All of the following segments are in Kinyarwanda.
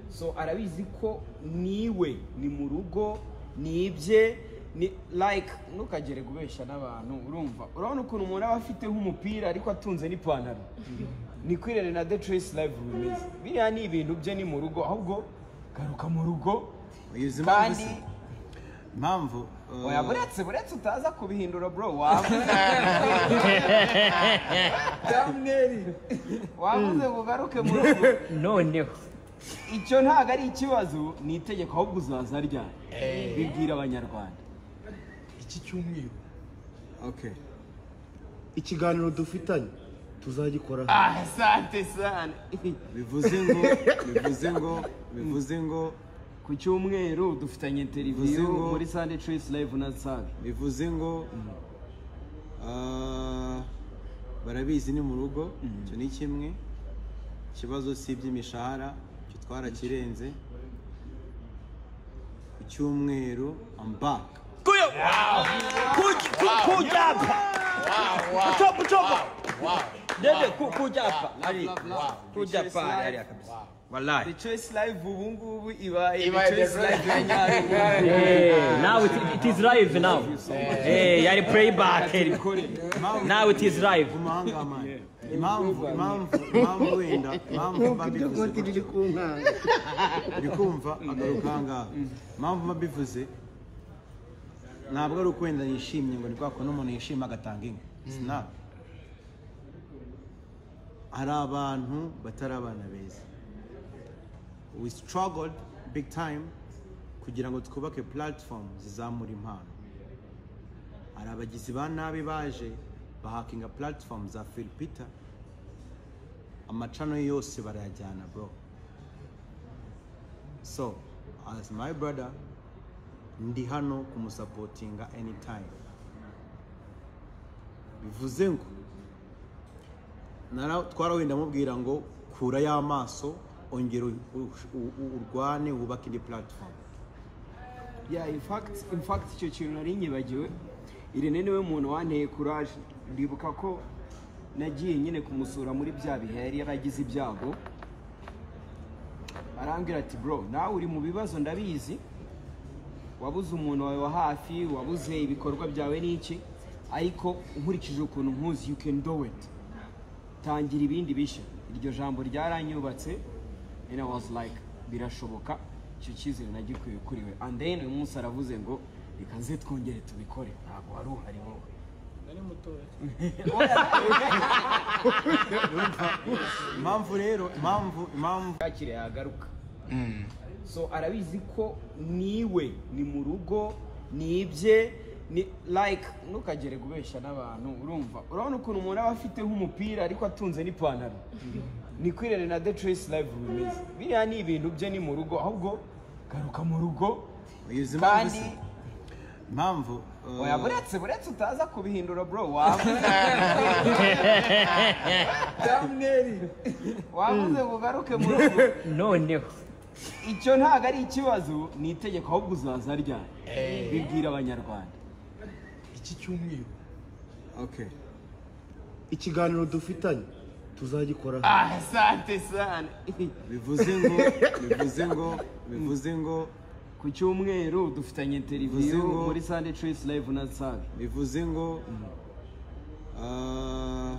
so arabizi ko niwe ni mu rugo ni ibye ni like ntukagere kubeshya n'abantu urumva urabona ukuntu umuntu aba afite nk'umupira ariko atunze n'ipantaro ni kwirere na detresi layivu bimeze biriya ni ibintu bye ni mu rugo ahubwo garuka mu rugo Uyizi impamvu kandi se? impamvu uh, oya buretse buretse utaza kubihindura bro wavuze Thumbnail. wavuze ngo ugaruke mu rugo noneho icyo ntabwo ari ikibazo ni itegeko ahubwo uzaza ryari bibwira abanyarwanda iki cyumweru okay ikiganiro dufitanye tuzagikora ah sante sane bivuze ngo bivuze ngo bivuze ngo ku cyumweru dufitanye Bivuze interiviyo ngo- muri sande trace live na saga bivuze ngo ah, barabizi ni mu rugo icyo ni kimwe ikibazo si iby'imishahara icyo twarakirenze ku cyumweru ambaka kucyapa ucopa ucopa dede kucyapa kucyapa hariya kabisa the wallahi trace live ubu ngubu ibaye the Ibaye The trace live Choice. yanyarugo Eh, now it, it is live now Eh, yari playback now it is live umuhanga w'amani impamvu impamvu impamvu wenda impamvu mba nkuko mbivuze riri ku nkanga uri kumva agaruka ahangaha impamvu mba mbivuze ntabwo ari ukwenda yishimye ngo ni kwa kuntu umuntu yishima agatanga inka sinapu hari abantu batari abana beza we struggled big time kugira ngo twubake platform zizamura impano hari abagizi ba nabi baje bahakinga platform za filipita amacano yose barayajyana bro so as my brother ndi hano kumusapotinga anytime bivuze ngo nara- twarawenda mubwira ngo kura y'amaso ongera u- u- u- urwane wubake indi platform yeah in fact in fact icyo kintu nari nyibagiwe irene niwe muntu wanteye courage ndibuka ko nagiye nyine kumusura muri bya bihe yari yaragize ibyago arambwira ati bro nawe uri mu bibazo ndabizi wabuze umuntu wawe wa hafi wabuze ibikorwa byawe n'iki ariko nkurikije ukuntu nkuzi you can do it tangira ibindi bishya iryo jambo ryaranyubatse and I was like birashoboka icyo cyizere nagikuye kuri we and then uyu munsi aravuze ngo reka nze twongere tubikore ntabwo wari uhari wowe impamvu rero impamvu impamvu yakire yagaruka so arabizi ko niwe ni mu rugo ni ibye ni like ntukagere kubeshya n'abantu urumva urabona ukuntu umuntu aba afite nk'umupira ariko atunze n'ipantaro ni kwirere na the trace live bimeze biriya ni ibintu bye ni mu rugo ahubwo garuka mu rugo uyizi impamvu kandi se? impamvu uh, oya buretse buretse utaza kubihindura bro wavuze Thumbnail. wavuze ngo ugaruke mu rugo noneho icyo ntabwo ari ikibazo ni itegeko ahubwo uzaza ryari bibwira abanyarwanda iki cyumweru okay ikiganiro dufitanye tuzagikora ah sante sane bivuze ngo bivuze ngo bivuze ngo ku cyumweru dufitanye Bivuze interiviyo ngo- muri sande trace live na saga bivuze ngo ah,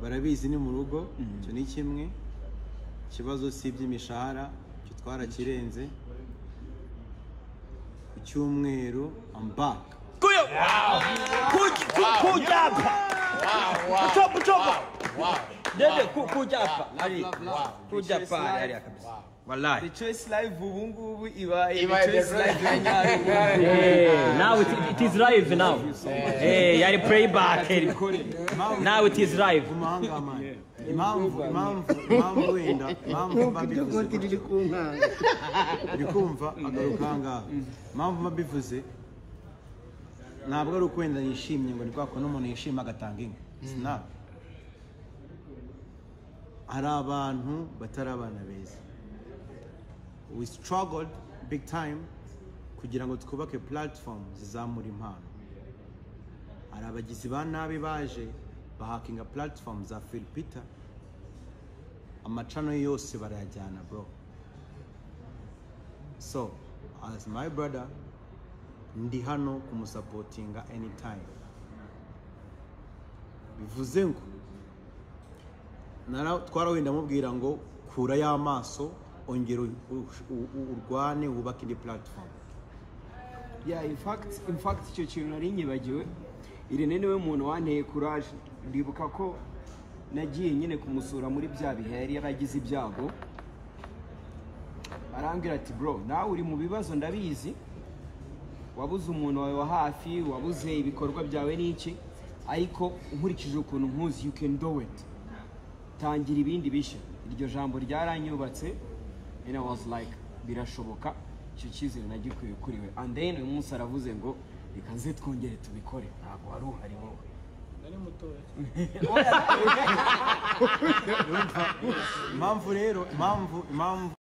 barabizi ni mu rugo icyo ni kimwe ikibazo si iby'imishahara icyo twarakirenze ku cyumweru ambaka kucyapa ucopa ucopa dede kucyapa kucyapa hariya kabisa wallahi the choice live ubu ngubu ibaye Ibaye the The choice Choice live ya yanyarugo Eh, now it, it is live now Eh, yari playback now it is live umuhanga w'amani impamvu impamvu impamvu wenda impamvu mba nkuko mbivuze riri ku nkanga uri kumva agaruka ahangaha impamvu mba mbivuze ntabwo ari ukwenda yishimye ngo ni kwa kuntu umuntu yishima agatanga inka sinapu hari abantu batari abana beza we struggled big time kugira ngo twubake platform zizamura impano hari abagizi ba nabi baje bahakinga platform za filipita amacano yose barayajyana bro so as my brother ndi hano kumusapotinga anytime bivuze ngo nara- twarawenda mubwira ngo kura y'amaso ongera u- u- u- urwane wubake indi platform yeah in fact in fact icyo kintu nari nyibagiwe irene niwe muntu wanteye courage ndibuka ko nagiye nyine kumusura muri bya bihe yari yaragize ibyago arambwira ati bro nawe uri mu bibazo ndabizi wabuze umuntu wawe wa hafi wabuze ibikorwa byawe n'iki ariko nkurikije ukuntu nkuzi you can do it tangira ibindi bishya iryo jambo ryaranyubatse and I was like birashoboka icyo cyizere nagikuye kuri we and then uyu munsi aravuze ngo reka nze twongere tubikore ntabwo wari uhari wowe impamvu rero impamvu impamvu